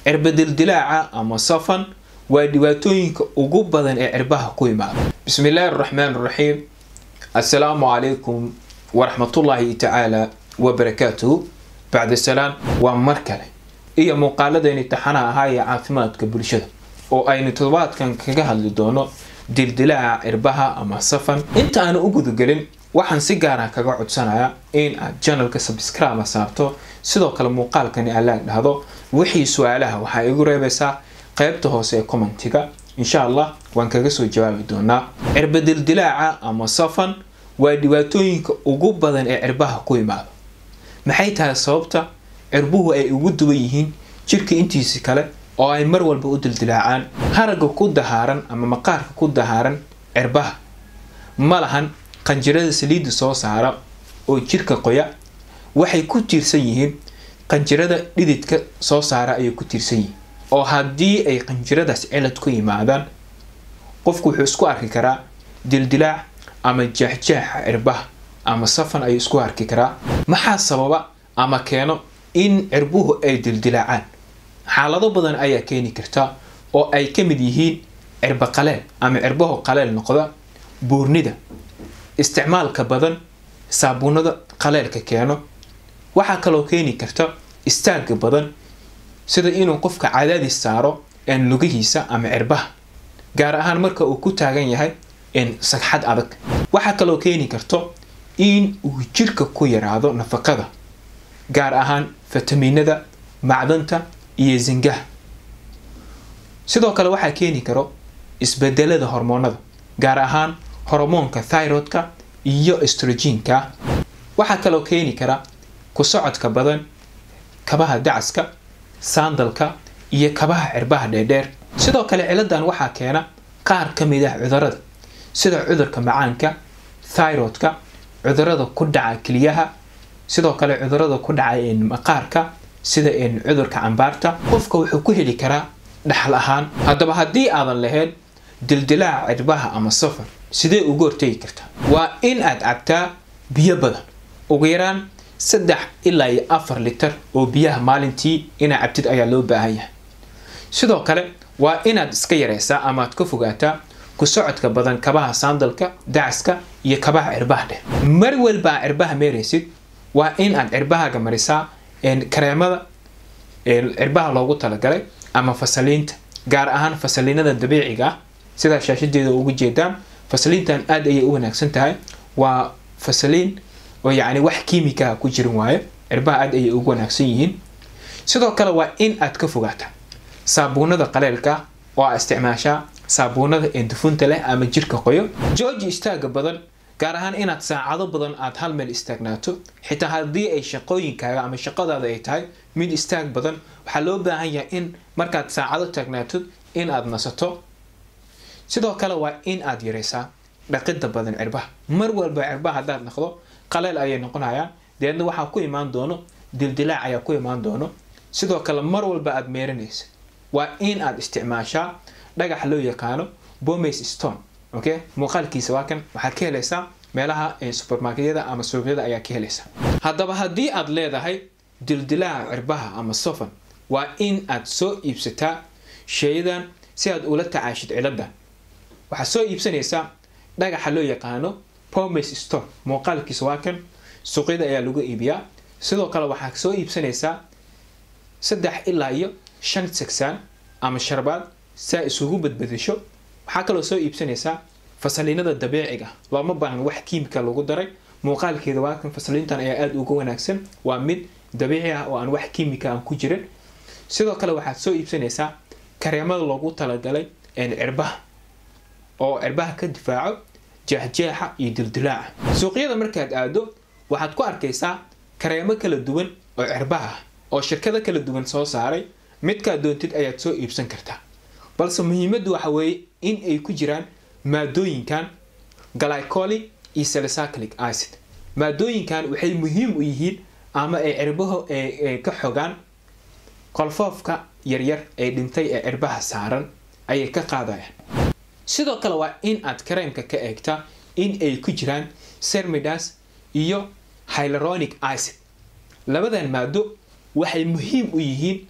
cirbadildilaaca ama safan waa dhibaatooyinka ugu badan ee cirbaha ku imaada bismillaahi araxmaan araxiim assalaamu calaykum waraxmatullaahi tacaala wabarakaatuhu bacda salaam waa mar kale iyo muuqaaladayni taxanaha ahaa ee caafimaadka bulshada oo aynu toddobaadkan kaga hadli doono dildilaaca cirbaha ama safan inta aanu u gudagelin waxaan si gaara kaga codsanayaa in aad janalka subscribe saarto sidoo kale muuqaalkani alaag dhahdo wixii su-aalaha waxaa igu reebaysaa qaybta hoose ee commentiga insha allah waan kaga soo jawaabi doonaa cirbadildilaaca ama safan waa dhibaatooyinka ugu badan ee cirbaha ku imaada maxay tahay sababta cirbuhu ay ugu duwan yihiin jirka intiisi kale oo ay mar walba u dildilaacaan haragga ku dahaaran ama maqaarka ku dahaaran cirbaha ma lahan qanjirada saliidda soo saara oo jirka qoya waxay ku tiirsan yihiin qanjirada dhididka soo saara ayay ku tiirsan yihiin oo haddii ay qanjiradaas cilad ku yimaadaan qofku wuxuu isku arki karaa dildilaac ama jeexjeexa cirbaha ama safan ayuu isku arki karaa maxaa sababa ama keeno in cirbuhu ay dildilaacaan xaalado badan ayaa keeni karta oo ay ka mid yihiin cirbo qaleel ama cirbaho qaleel noqda buurnida isticmaalka badan saabuunada qaleelka keeno waxaa kaloo keeni karta istaagga badan sida inuu qofka cadaadis saaro een lugihiisa ama cirbaha gaar ahaan marka uu ku taagan yahay n sagxad adag waxaa kaloo keeni karto in uu jirka ku yaraado nafaqada gaar ahaan fitamiinada macdanta iyo zingaha sidoo kale waxaa keeni karo isbedelada hormoonada gaar ahaan hormoonka thyrodka iyo estrogenka waxaa kaloo keeni kara ku socodka badan kabaha dacaska saandalka iyo kabaha cirbaha dheerdheer sidoo kale ciladan waxaa keena qaar ka mid ah cudurada sida cudurka macaanka thyrodka cudurada ku dhaca keliyaha sidoo kale cudurada ku dhaca maqaarka sida cudurka cambaarta qofka wuxuu ku heli karaa dhaxal ahaan haddaba haddii aadan lahayn dildilaaca cirbaha ama safar sidee uga hortegi kartaa waa in aad cabtaa biyo badan ugu yaraan saddex ilaa iyo afar litar oo biyaha maalintii inaad cabtid ayaa loo baahan yahay sidoo kale waa inaad iska yareysaa ama aad ka fogaataa ku socodka badan kabaha saandalka dacaska iyo kabaha cirbaha dheh mar walba aad cirbaha meeraysid waa in aad cirbahaaga marisaa kareemada cirbaha loogu talagalay ama fasaliinta gaar ahaan fasaliinada dabiiciga ah sidaa shaashadeeda ugu jeedaan fasaliintan aada ayay u wanaagsan tahay waa fasaliin oo yacni wax kiimikaha ku jirin waayo cirbaha aada ayay ugu wanaagsan yihiin sidoo kale waa in aad ka fogaataa saabuunada qaleelka oo aad isticmaashaa saabuunada ee dufunta leh ama jirka qoyo jooji istaaga badan gaar ahaan inaad saacado badan aad hal meel istaagnaato xitaa haddii ay shaqooyinkaaga ama shaqadaada ay tahay mid istaag badan waxaa loo baahan yahay in markaad saacado taagnaatod in aad nasato sidoo kale waa in aad yareysaa dhaqida badan cirbaha mar walba cirbaha haddaad naqdo qaleel ayay noqonayaan deedna waxaa ku imaan doono dildilaac ayaa ku imaan doono sidoo kale mar walba aad meeranaysa waa in aad isticmaashaa dhagax loo yaqaano bomays stone okay muuqaalkiisa waa kan waxaad ka helaysaa meelaha supermarketyada ama suuqyada ayaa ka helaysaa haddaba haddii aad leedahay dildilaaca cirbaha ama sofan waa in aad soo iibsataa sheeyadan si aad ula tacaashid ciladan waxaad soo iibsanaysaa dhagaxa loo yaqaano pomays stone muuqaalkiisa waa kan suuqyada ayaa lagu iibiyaa sidoo kale waxaad soo iibsanaysaa saddex ilaa iyo shan sagsaan ama sharbaad saa isugu badbadasho waxaa kaloo soo iibsanaysaa fasaliinada dabiiciga looma baahan wax kiimika lagu daray muuqaalkeeda waa kan fasaliintan ayaa aada uga wanaagsan waa mid dabiici ah oo aan wax kiimika aan ku jirin sidoo kale waxaad soo iibsanaysaa kareemada loogu talagalay cirbaha oo cirbaha ka difaaco jeexjeexa iyo dildilaaca suuqyada markaad aado waxaad ku arkaysaa kareemo kala duwan oo cirbaha ah oo shirkado kala duwan soo saaray midkaad doontid ayaad soo iibsan kartaa balse muhiimaddu waxa weeye in ay ku jiraan maadooyinkan glycolic iyo salicylic acid maadooyinkan waxay muhiim u yihiin ama ay cirbaho ka xogaan qolfoofka yaryar ee dhintay ee cirbaha saaran ayay ka qaadayaan sidoo kale waa in aad kareemka ka eegtaa in ay ku jiraan sermidas iyo hylaronic acid labadan maado waxay muhiim u yihiin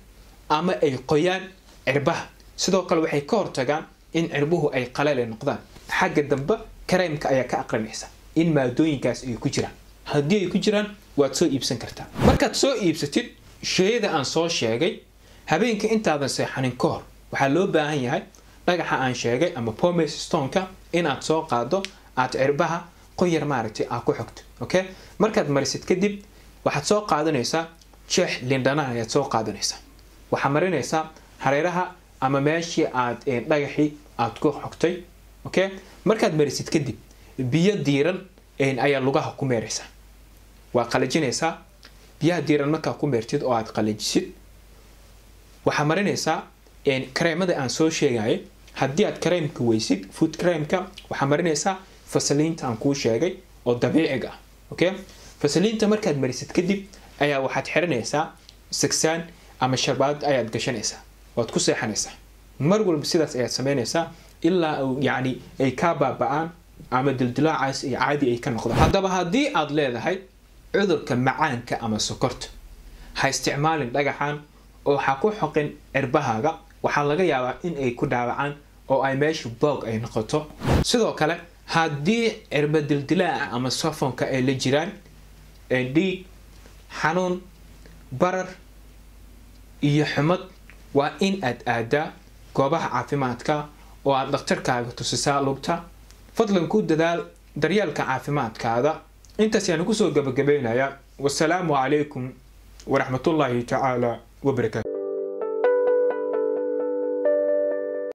ama ay qoyaan cirbaha sidoo kale waxay ka hortagaan in cirbuhu ay qalale noqdaan xagga dambe kareemka ayaa ka aqrinaysa in maadooyinkaas ay ku jiraan haddii ay ku jiraan waad soo iibsan kartaa markaad soo iibsatid sheyada aan soo sheegay habeenka intaadan seexanin ka hor waxaa loo baahan yahay dhagaxa aan sheegay ama pomes stoneka inaad soo qaado aad cirbaha qoyar maaragtay aad ku xogto okay markaad marisid kadib waxaad soo qaadanaysaa jeex lindhanaha ayaad soo qaadanaysaa waxaa marinaysaa hareeraha ama meeshii aad dhagaxii aad ku xogtay okay markaad marisid kadib biyo diiran ayaa lugaha ku meeraysaa waa qalajinaysaa biyaha diiran markaa ku meertid oo aad qalajisid waxaa marinaysaa kareemada aan soo sheegayay haddii aad kareemka weysid food kareemka waxaa marinaysaa fasaliinta aan kuu sheegay oo dabiiciga ah okay fasaliinta markaad marisid kadib ayaa waxaad xiranaysaa sagsaan ama sharbaad ayaad gashanaysaa waad ku seexanaysaa mar walba sidaas ayaad sameynaysaa ilaa yacni ay kaa baaba-aan ama dildilaacaas iyo caadi ay ka noqdaan haddaba haddii aad leedahay cudurka macaanka ama sokorta ha isticmaalin dhagaxan oo ha ku xoqin cirbahaaga waxaa laga yaabaa in ay ku dhaawacaan oo ay meesha boog ay noqoto sidoo kale haddii cirba dildilaaca ama safonka ay la jiraan dhiig xanuun barar iyo xumad waa in aad aadaa goobaha caafimaadka oo aad dhakhtarkaaga tusisaa lugta fadlan ku dadaal daryeelka caafimaadkaada intaas yaanu kusoo gabagabeynayaa wasalaamu calaykum waraxmatullaahi tacaala wabarakaatu